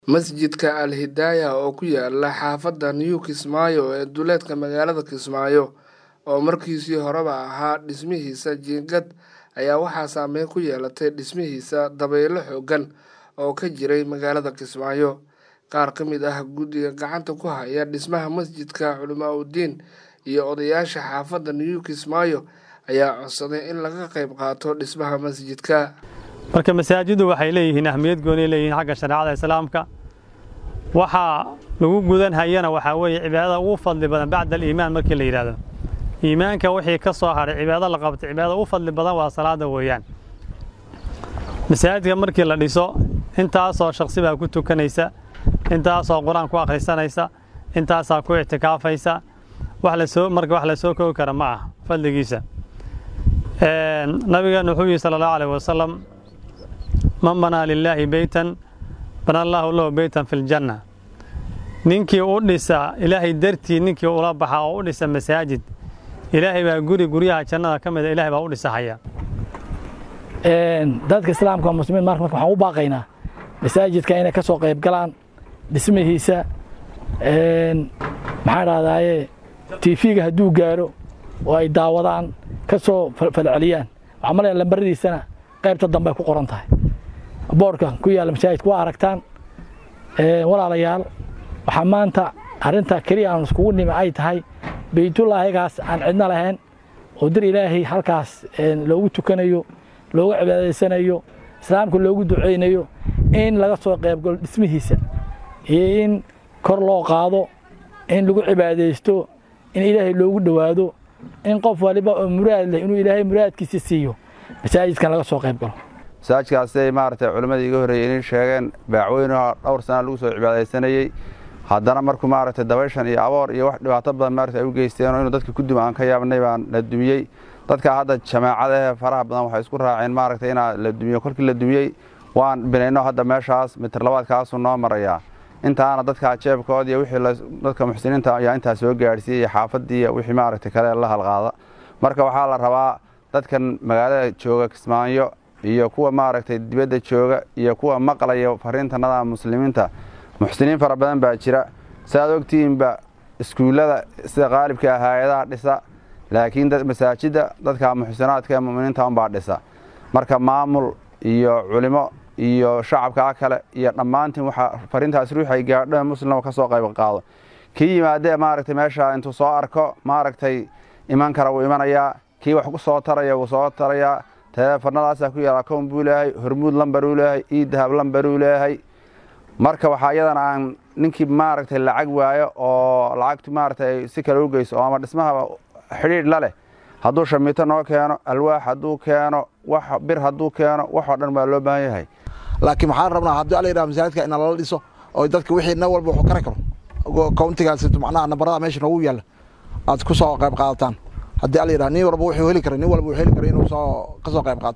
Masjidka Al Hidayah oo ku yaala xaafadda New Kismaayo ee duleedka magaalada Kismaayo oo markiisii horeba ahaa dhismihiisa jiingad ayaa waxaa saameyn ku yeelatay dhismihiisa dabaylo xooggan oo ka jiray magaalada Kismaayo. Qaar ka mid ah guddiga gacanta ku haya dhismaha masjidka, culimaa'idiin iyo odayaasha xaafadda New Kismaayo ayaa codsaday in laga qayb qaato dhismaha masjidka. marka masaajiddu waxay leeyihiin ahmiyad gooni leeyihiin xagga shareecada islaamka waxaa lagu gudan hayana waxaa weeye cibaadada ugu fadli badan bacda aliimaan markii la yidhahdo iimaanka wixii ka soo hadhay cibaado la qabtay cibaadada ugu fadli badan waa salaada weeyaan masaajidka markii la dhiso intaasoo shaksi baa ku tukanaysa intaasoo qur-aan ku akhrisanaysa intaasaa ku ictikaafaysa wax lasoo marka wax lasoo koogi kara ma ah fadligiisa nabigeena wuxuu yihi sala allahu alayh wasalam man banaa lilaahi beytan bana allaahu lahu beytan fi ljanna ninkii u dhisa ilaahay dartii ninkii ula baxa oo u dhisa masaajid ilaahay baa guri guryaha jannada ka mida ilahay baa u dhisahaya dadka islaamka oo muslimiin marka marka waxaan u baaqaynaa masaajidka inay ka soo qayb galaan dhismihiisa maxaan dhahdaye tiifiga hadduu gaaro oo ay daawadaan ka soo falceliyaan waxaa malaya lambaradiisana qaybta dambe ay ku qoran tahay boorka ku yaalla masaajidka waa aragtaan walaalayaal waxaa maanta arrinta keliya aan iskugu nimi ay tahay beytullaahigaas aan cidno lahayn oo dir ilaahay halkaas loogu tukanayo loogu cibaadaysanayo islaamka loogu ducaynayo in laga soo qaybgalo dhismihiisa iyo in kor loo qaado in lagu cibaadaysto in ilaahay loogu dhowaado in qof waliba oo muraad leh inuu ilaahay muraadkiisa siiyo masaajidkan laga soo qayb galo masaajidkaas siday maaragtay culimmadii iga horreeyey inay sheegeen baacweynoo dhowr sana lagu soo cibaadaysanayey haddana markuu maaragtay dabayshan iyo aboor iyo wax dhibaato badan maaragtay ay u geysteenoo inuu dadka ku duma aan ka yaabnay baan la dumiyey dadka hadda jamaacada ee faraha badan waxay isku raaceen maaragtay inaa la dumiyo kolkii la dumiyey waan binayno hadda meeshaas mitir labaadkaasuu noo marayaa intaana dadka jeebkood iyo wixii dadka muxsiniinta ayaa intaa soo gaadhsiiyey iyo xaafaddii iyo wixii maaragtay kale la halqaada marka waxaa la rabaa dadkan magaalada jooga kismaayo iyo kuwa maaragtay dibadda jooga iyo kuwa maqlaya fariintanada muslimiinta muxsiniin fara badan baa jira saaad ogtihiinba iskuullada sida qaalibka hay-adaha dhisa laakiin masaajidda dadka muxsinaadka ee muminiinta unbaa dhisa marka maamul iyo culimo iyo shacabkaa kale iyo dhammaantiin waxaa fariintaas ruuxay gaadho muslimba ka soo qayb qaado kii yimaadee maaragtay meesha intuu soo arko maaragtay iman kara wuu imanayaa kii wax ku soo taraya wuu soo tarayaa teleefanadaasaa ku yaala kown buu leeyahay hormuud lambaruu leeyahay iidahab lambaruu leeyahay marka waxaa iyadana aan ninkii maaragtay lacag waayo oo lacagtu maaragtay si kale u geyso oo ama dhismaha xidhiidh la leh hadduu shamiito noo keeno alwaax hadduu keeno wax bir hadduu keeno waxoo dhan baa loo baahan yahay laakiin waxaan rabnaa haddii ala yidhaha masaajidka ina lala dhiso oo dadka wixii na walba wuxuu kari karo countigaas macnaha nabarada meesha noogu yaalla aad ku soo qayb qaadataan haddii ala yidhaha nin walba wuxuu heli kara nin walba wuxuu heli kara inuu soo ka soo qayb qaato